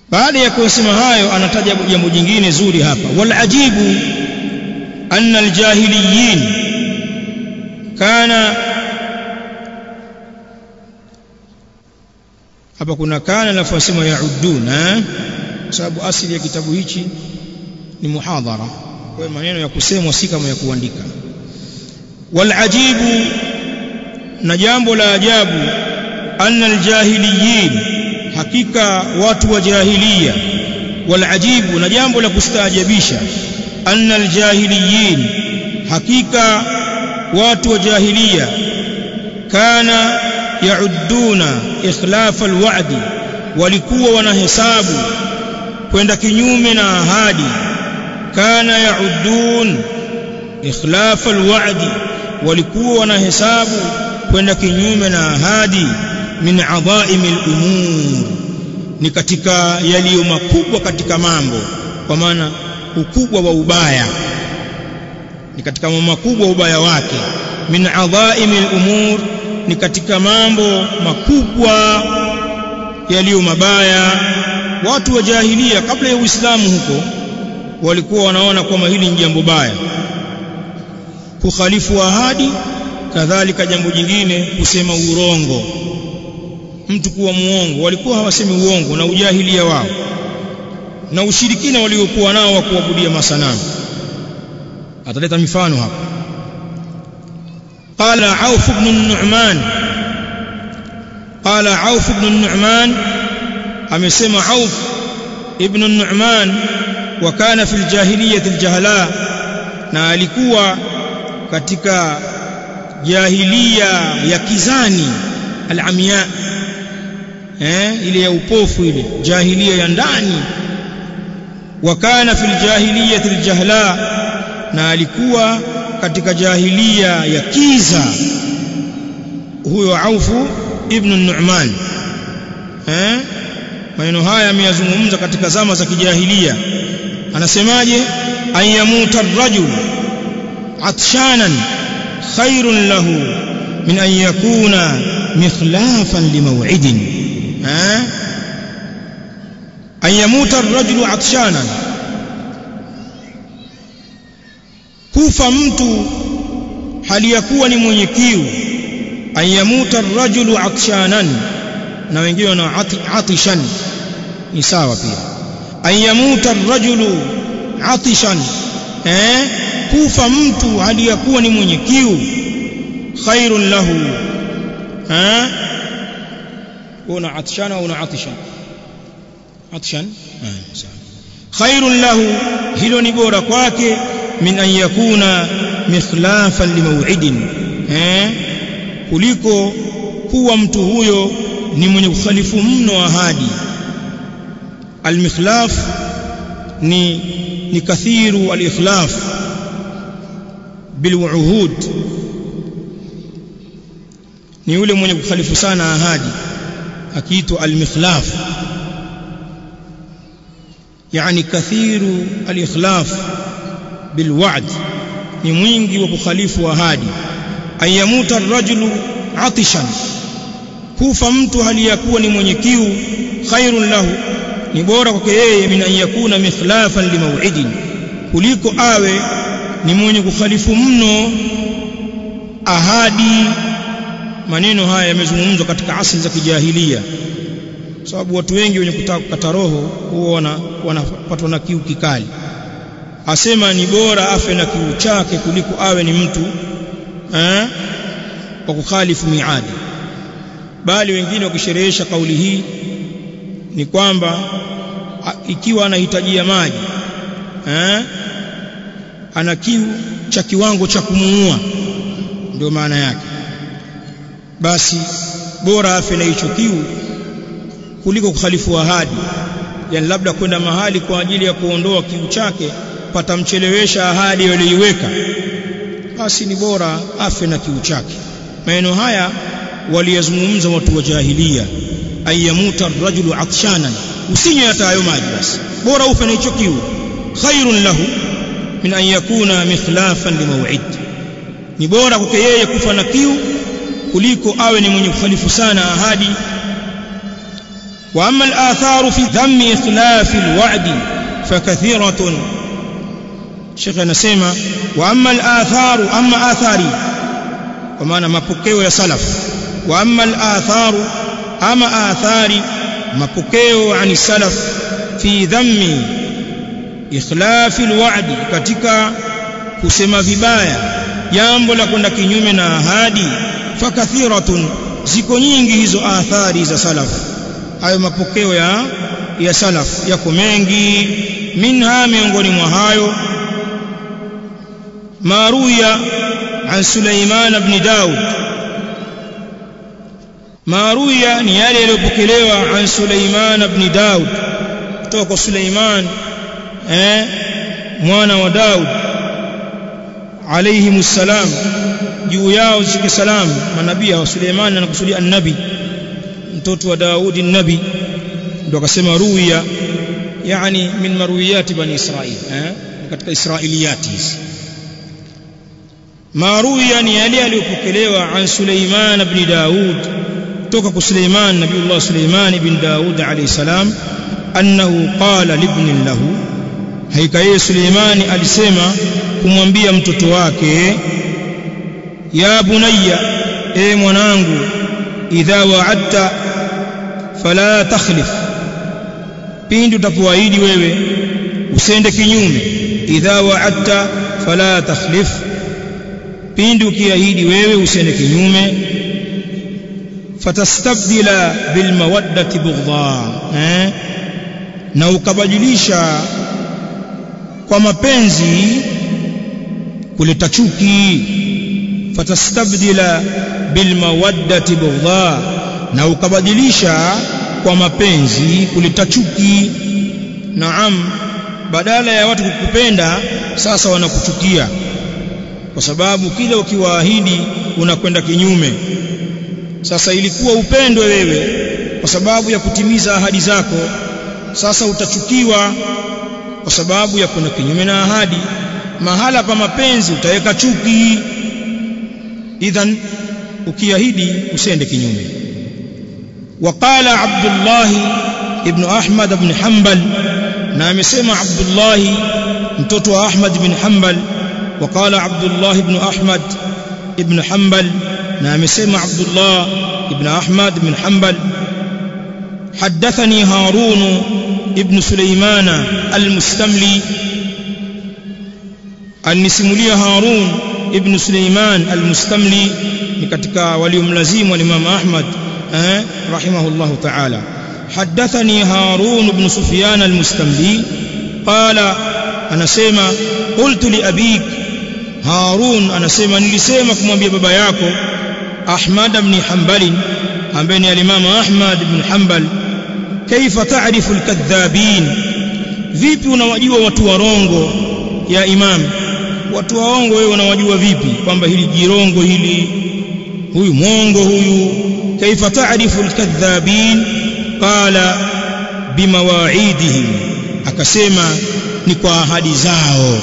baada ya kusema hayo anataja jambo jingine zuri hapa wal ajibu anna aljahiliyin kana hapa kuna kana alafu asema yauduna kwa sababu asili ya kitabu hichi ni muhadhara kwa maneno ya kusemwa si kama ya kuandika wal ajibu na jambo la ajabu anna aljahiliyin hakika watu wa jahiliya wal ajibu na jambo la kustaajabisha anna aljahiliyin hakika watu wa jahiliya kana yauduna ikhlaf alwa'di walikuwa wanahesabu kwenda kinyume na ahadi kana yaudun ikhlaf alwa'di walikuwa wanahesabu kwenda kinyume na ahadi min adhaimi al-umur ni katika yaliyo makubwa katika mambo kwa maana ukubwa wa ubaya ni katika mambo makubwa ubaya wake min adhaimi al-umur ni katika mambo makubwa yaliyo mabaya watu wa jahilia kabla ya Uislamu huko walikuwa wanaona kwamba hili ni jambo baya kukhalifu ahadi kadhalika jambo jingine kusema urongo mtu kuwa muongo walikuwa hawasemi uongo na ujahilia wao na ushirikina waliokuwa nao wa kuabudia masanamu ataleta mifano hapa قال عوف بن النعمان قال عوف بن النعمان amesema Auf ibn Nu'man wa kana fil jahiliyyah aljahla na alikuwa katika jahiliya ya kizani alamia eh ile ya upofu ile jahiliya ya ndani wa kana fil jahiliyyah aljahla na alikuwa katika jahiliya ya kiza huyo Aufu ibn Nu'man eh maneno haya ameyazungumza katika zama za kijahilia anasemaje ayamuta ar-rajul atshanan khairun lahu min an yakuna mikhlafan limaw'idin eh ayamuta ar-rajul atshanan kufa mtu hali ya kuwa ni mwenye kiu ayamuta ar-rajulu atshanan na wengine wana atishan ni sawa pia ayamuta ar-rajulu atishan eh kufa mtu hali ya kuwa ni mwenye kiu khairun lahu eh una atishan au una atishan atishan eh sawa khairun lahu hilo ni bora kwake min an yakuna mikhlafan limaw'idin eh kuliko kuwa mtu huyo ni mwenye kukhalifu mno ahadi almikhlaf ni ni kathiru alikhlaf bilwuhud ni yule mwenye kukhalifu sana ahadi akiitwa almikhlaf yani kathiru alikhlaf bilwa'd ni mwingi wa kukhalifu ahadi ayamuta ar-rajulu atishan kufa mtu hali ya kuwa ni mwenye kiu khairun lahu ni bora kwake yeye min an yakuna mikhlafan limaw'idin kuliko awe ni mwenye kukhalifu mno ahadi maneno haya yamezungumzwa katika asili za kijahilia sababu watu wengi wenye kutaka kukata roho huwa wanapatwa na kiu kikali asema ni bora afe na kiu chake kuliko awe ni mtu eh wa kukhalifu miadi bali wengine wakisherehesha kauli hii ni kwamba ikiwa anahitajia maji eh ana kiu cha kiwango cha kumuua ndio maana yake basi bora afe na hicho kiu kuliko kukhalifu ahadi yani labda kwenda mahali kwa ajili ya kuondoa kiu chake patamchelewesha ahadi aliyoiweka basi ni bora afe na kiu chake maneno haya waliyazungumza watu wa jahilia ayamuta ar-rajulu atshanan usinywe hata hayo maji basi bora ufe na hicho kiu khairun lahu min an yakuna mikhlafan limaw'id ni bora kwake yeye kufa na kiu kuliko awe ni mwenye kukhalifu sana ahadi wa amma al-atharu fi dhammi ikhlaf al-wa'di fakathiratun Sheikh anasema wa amma al-atharu amma athari kwa maana mapokeo ya salaf wa amma al-atharu ama athari mapokeo ani salaf fi dhammi ikhlaf al-wa'di katika kusema vibaya jambo la kwenda kinyume na ahadi fakathiratun ziko nyingi hizo athari za salaf hayo mapokeo ya ya salaf yako mengi minha miongoni mwa hayo maruya an Sulaiman ibn Daud maruya ni yale yaliyopokelewa an Sulaiman ibn Daud kutoka kwa Sulaiman eh mwana wa Daud alayhi salam juu yao zike salam manabii wa Suleiman anakusudia annabi mtoto wa Daudi nabi ndio akasema ruya yani min marwiyati bani Israil eh katika israiliyati hizi maruya ni yale aliyopokelewa an Suleiman ibn Daud kutoka kwa Suleiman nabiullah Suleiman ibn Daud alayhi salam annahu qala libnin lahu haika yeye Suleimani alisema kumwambia mtoto wake ya bunayya e mwanangu idha wa'adta fala takhlif pindi utapoahidi wewe usende kinyume idha wa'adta fala takhlif pindi ukiahidi wewe usende kinyume fatastabdila bilmawaddati bughdha eh na ukabadilisha kwa mapenzi kuleta chuki fatastabdila bilmawaddati bughdha na ukabadilisha kwa mapenzi kuleta chuki naam badala ya watu kukupenda sasa wanakuchukia kwa sababu kile ukiwaahidi unakwenda kinyume sasa ilikuwa upendwe wewe kwa sababu ya kutimiza ahadi zako sasa utachukiwa kwa sababu ya kwenda kinyume na ahadi mahala pa mapenzi utaweka chuki idhan ukiahidi usende kinyume وقال عبد الله ابن احمد بن حنبل na amesema Abdullah mtoto wa Ahmad ibn Hanbal وقال عبد الله بن احمد ابن حنبل na amesema Abdullah ibn Ahmad ibn Hanbal حدثني هارون ابن سليمان المستملي alinisimulia Harun ibn Suleiman al-Mustamli ni katika waliomlazimu al-Imam Ahmad eh rahimahullah ta'ala hadathani Harun ibn Sufyan al-Mustamli qala anasema qultu li abik Harun anasema nilisema kumwambia baba yako Ahmad ibn Hanbal ambaye ni al-Imam Ahmad ibn Hanbal kaifa ta'rifu al-kadhabin vipi unawajua watu warongo ya imam watu waongo wewe unawajua vipi kwamba hili jirongo hili huyu mwongo huyu kaifa taarifu alkadhabin qala bimawaidihim akasema ni kwa ahadi zao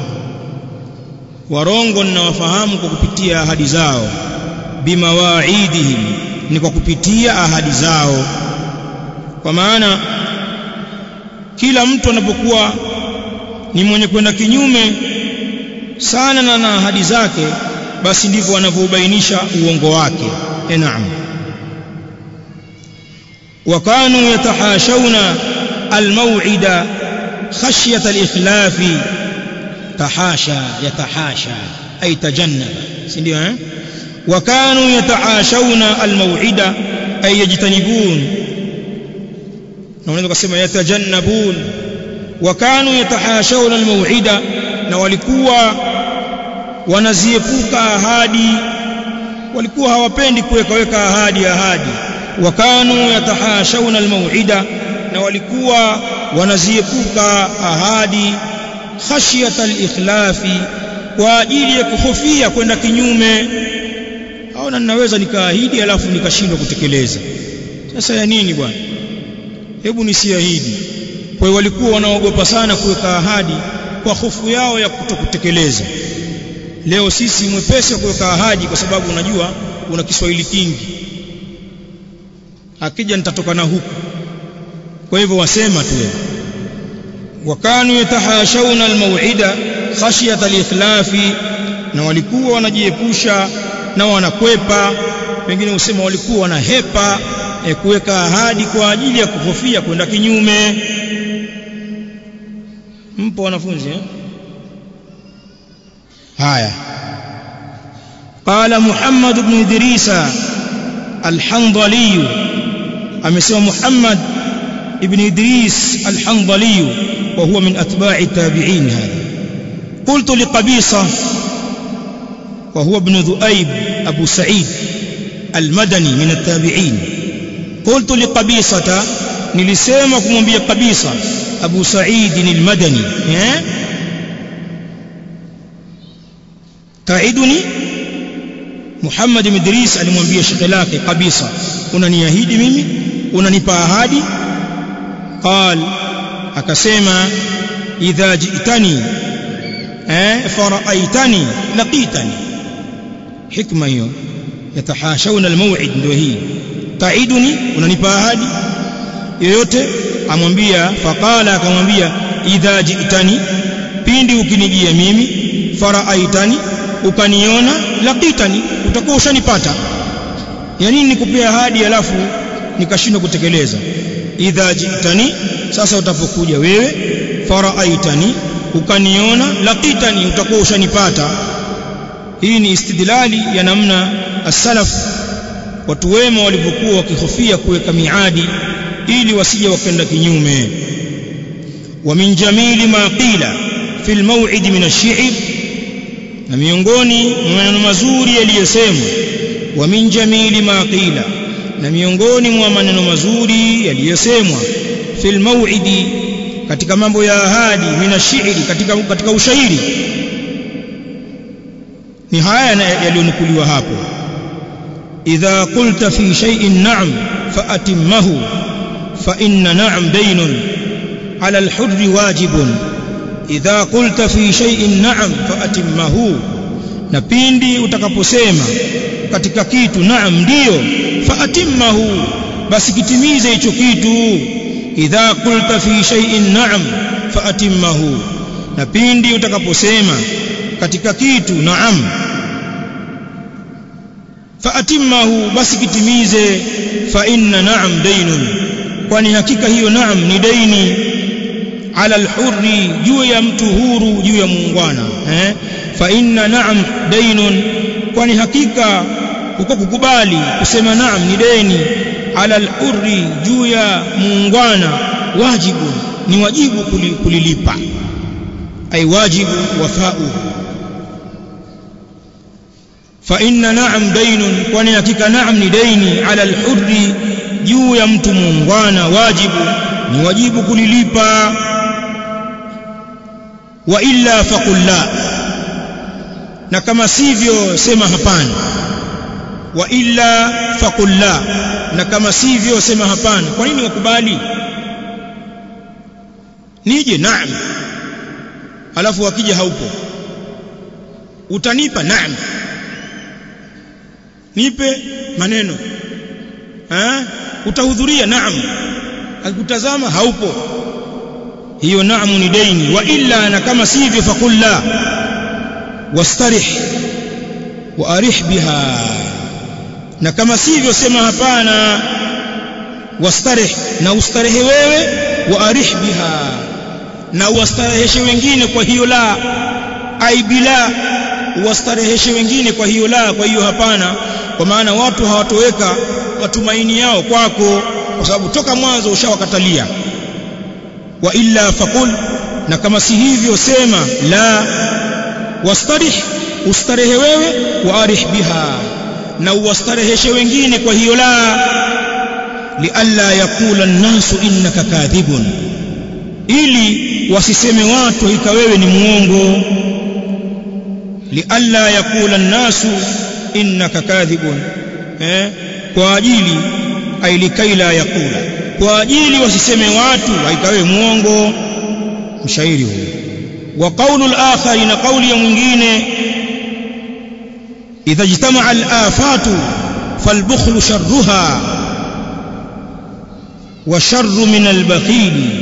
warongo ninawafahamu kwa kupitia ahadi zao bimawaidihim ni kwa kupitia ahadi zao kwa maana kila mtu anapokuwa ni mwenye kwenda kinyume sana na na ahadi zake basi ndivyo wanavyobainisha uongo wake e naam wakanu yatahashawna almaw'ida khashyata alikhlafi tahasha yatahasha ay tajannaba si ndio eh wakanu yatahashawna almaw'ida ay yajtanibun na unaweza kusema yatajannabun wakanu yatahashawna almaw'ida na walikuwa wanaziepuka ahadi walikuwa hawapendi kuweka weka ahadi ahadi wakanu yatahashawna almaw'ida na walikuwa wanaziepuka ahadi khashyata alikhlafi kwa ajili ya kuhofia kwenda kinyume au ninaweza nikaahidi alafu nikashindwa kutekeleza sasa ya nini bwana hebu nisiahidi kwa hiyo walikuwa wanaogopa sana kuweka ahadi kwa hofu yao ya kutokutekeleza leo sisi mwepesi wa kuweka ahadi kwa sababu unajua una Kiswahili kingi akija nitatoka na huku kwa hivyo wasema tu wakanu yatahashawna almaw'ida khashyata al-ikhlafi na walikuwa wanajiepusha na wanakwepa wengine usema walikuwa wanahepa e, kuweka ahadi kwa ajili ya kuhofia kwenda kinyume mpo wanafunzi eh? haya قال محمد بن إدريس الحنظلي أمسوى محمد ابن إدريس الحنظلي وهو من أتباع التابعين هذا قلت لقبيصة وهو ابن ذؤيب أبو سعيد المدني من التابعين قلت لقبيصة نلسيمكم بي قبيصة أبو سعيد المدني تعدني Muhammad ibn Idris alimwambia shekhe lake kabisa unaniahidi mimi unanipa ahadi qal akasema idha ji'tani eh faraaitani laqitani hikma hiyo yatahashawna almaw'id ndio hii taiduni unanipa ahadi yoyote amwambia faqala akamwambia idha ji'tani pindi ukinijia mimi faraaitani ukaniona laqitani utakuwa ushanipata ya nini nikupea ahadi alafu nikashindwa kutekeleza idha jitani sasa utapokuja wewe faraaitani ukaniona laqitani utakuwa ushanipata hii ni istidlali ya namna as-salaf watu wema walivyokuwa wakihofia kuweka miadi ili wasije wakenda kinyume wa min jamili ma qila fi al-maw'id min ash-shi'r na miongoni mwa maneno mazuri yaliyosemwa wa min jamili ma qila na miongoni mwa maneno mazuri yaliyosemwa fil maw'idi katika mambo ya ahadi mina shi'ri katika katika ushairi ni haya yaliyonukuliwa hapo idha qulta fi shay'in na'am fa atimmahu fa inna na'am daynun 'ala al-hurri wajibun idha qulta fi shay'in na'am fa atimmahu na pindi utakaposema katika kitu naam ndiyo fa atimmahu basi kitimize hicho kitu idha qulta fi shay'in na'am fa atimmahu na pindi utakaposema katika kitu naam fa atimmahu basi kitimize fa inna na'am daynun kwani hakika hiyo naam ni daini ala alhurri juu ya mtu huru juu ya muungwana eh fa inna na'am dainun kwani hakika uko kukubali kusema naam ni deni ala alhurri juu ya muungwana wajibu ni wajibu kulilipa ay wajibu wafa'u fa inna na'am dainun kwani hakika naam ni deni ala alhurri juu ya mtu muungwana wajibu ni wajibu kulilipa wa illa faqul la na kama sivyo sema hapana wa illa faqul la na kama sivyo sema hapana kwa nini wakubali nije naam alafu wakija haupo utanipa naam nipe maneno ha? utahudhuria naam akutazama haupo hiyo naamu ni daini wa illa na kama sivyo faqul la wastarih wa arih biha na kama sivyo sema hapana wastarih na ustarehe wewe wa arih biha na wastareheshe wengine kwa hiyo la ai bila wastareheshe wengine kwa hiyo la kwa hiyo hapana kwa maana watu hawatoweka matumaini yao kwako kwa sababu toka mwanzo ushawakatalia wa illa faqul na kama si hivyo sema la wastarih ustarehe wewe wa arih biha na uwastareheshe wengine kwa hiyo la lialla yakula nnasu innaka kadhibun ili wasiseme watu hika wewe ni muongo lialla yakula nnasu innaka kadhibun eh kwa ajili ailikaila yakula kwa ajili wasiseme watu haika wewe muongo mshairi huyo wa qawlu al-akhar na qawli ya mwingine idha ijtama'a al-afatu falbukhlu sharruha wa sharru min albakhili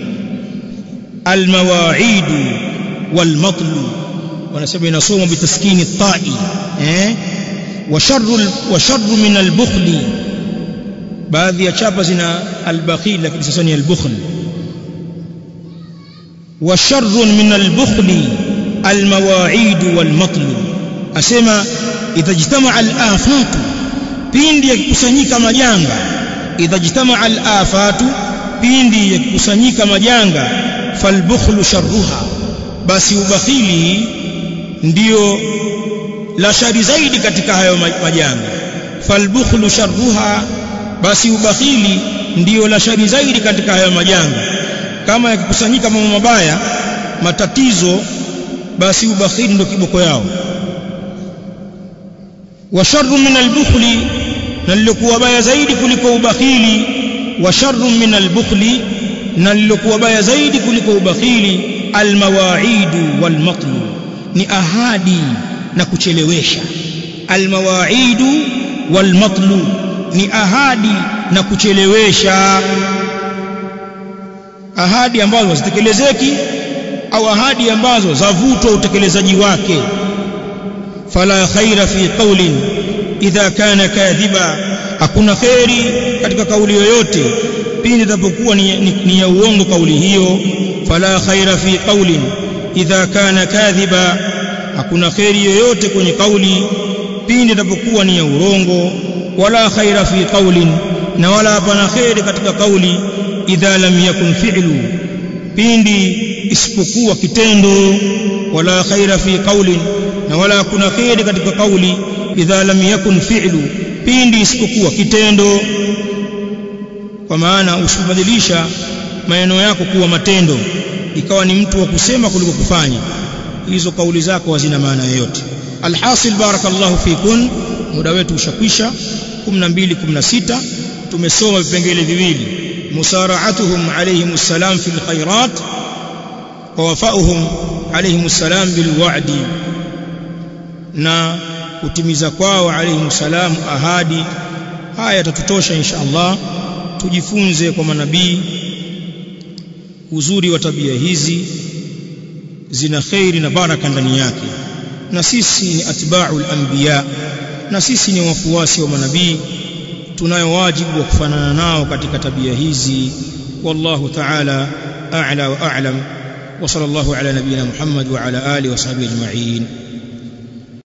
almawa'id walmatlu wanasema inasoma bitaskini ta'i eh wa sharru wa sharru min albukhli baadhi ya chapa zina albakhil lakini sasa ni albukhl wa sharru min albukhli almawa'id walmatlu asema idha jitamaa alafatu pindi yakikusanyika majanga idha jitamaa alafatu pindi yakikusanyika majanga falbukhlu sharruha basi ubakhili ndio la shari zaidi katika hayo majanga falbukhlu sharruha basi ubakhili ndio la shari zaidi katika hayo majanga kama yakikusanyika mambo mabaya matatizo basi ubakhili ndio kiboko yao wa sharru min albukhli na lilokuwa baya zaidi kuliko ubakhili wa sharru min albukhli na lilokuwa baya zaidi kuliko ubakhili almawaidu walmatlu ni ahadi na kuchelewesha almawaidu walmatlu ni ahadi na kuchelewesha ahadi ambazo hazitekelezeki au ahadi ambazo zavutwa utekelezaji wake fala khaira fi qawlin idha kana kadhiba hakuna khairi katika kauli yoyote pindi itapokuwa ni, ni, ni ya uongo kauli hiyo fala khaira fi qawlin idha kana kadhiba hakuna khairi yoyote kwenye kauli pindi itapokuwa ni ya urongo wala khaira fi qawlin na wala hapana khairi katika kauli idha lam yakun fi'lu pindi isipokuwa kitendo wala khaira fi qawlin na wala hakuna khairi katika kauli idha lam yakun fi'lu pindi isipokuwa kitendo kwa maana usibadilisha maneno yako kuwa matendo ikawa ni mtu wa kusema kuliko kufanya hizo kauli zako hazina maana yoyote alhasil barakallahu fikun muda wetu ushakwisha 12 16 tumesoma vipengele viwili musara'atuhum alayhim assalam fil khairat wa wafa'uhum alayhim assalam bil wa'di na kutimiza kwao alayhim salam ahadi haya yatatutosha insha Allah tujifunze kwa manabii uzuri wa tabia hizi zina khairi na baraka ndani yake na sisi ni atba'ul anbiya na sisi ni wafuasi wa manabii tunayo wajibu wa kufanana nao katika tabia hizi wallahu ta'ala a'la wa a'lam wa sallallahu ala nabiyyina Muhammad wa ala alihi wa sahbihi ajma'in